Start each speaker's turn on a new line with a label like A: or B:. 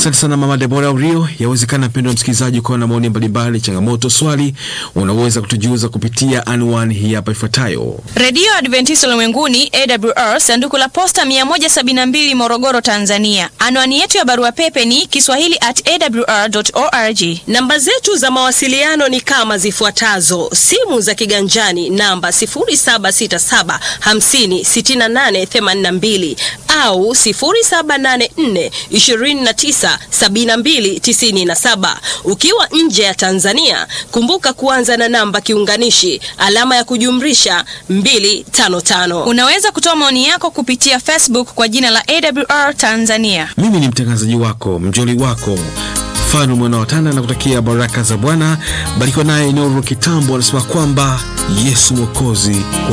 A: Asante sana Mama Debora Urio. Yawezekana mpendo wa msikilizaji ukawa na maoni mbalimbali, changamoto, swali, unaweza kutujuza kupitia anwani hii hapa ifuatayo:
B: Redio Adventista Ulimwenguni AWR, sanduku la posta 172 Morogoro, Tanzania. Anwani yetu ya barua pepe ni kiswahili at awr.org.
C: Namba zetu za mawasiliano ni kama zifuatazo: simu za kiganjani namba 0767 50 68 82 au 0784 29 72 97. Ukiwa nje ya Tanzania, kumbuka kuanza na namba kiunganishi alama ya kujumlisha 255.
B: Unaweza kutoa maoni yako kupitia Facebook kwa jina la AWR Tanzania.
A: Mimi ni mtangazaji wako mjoli wako Fanu mwana watana na kutakia baraka za Bwana. Barikiwa naye Nuru Kitambo anasema kwamba Yesu Mwokozi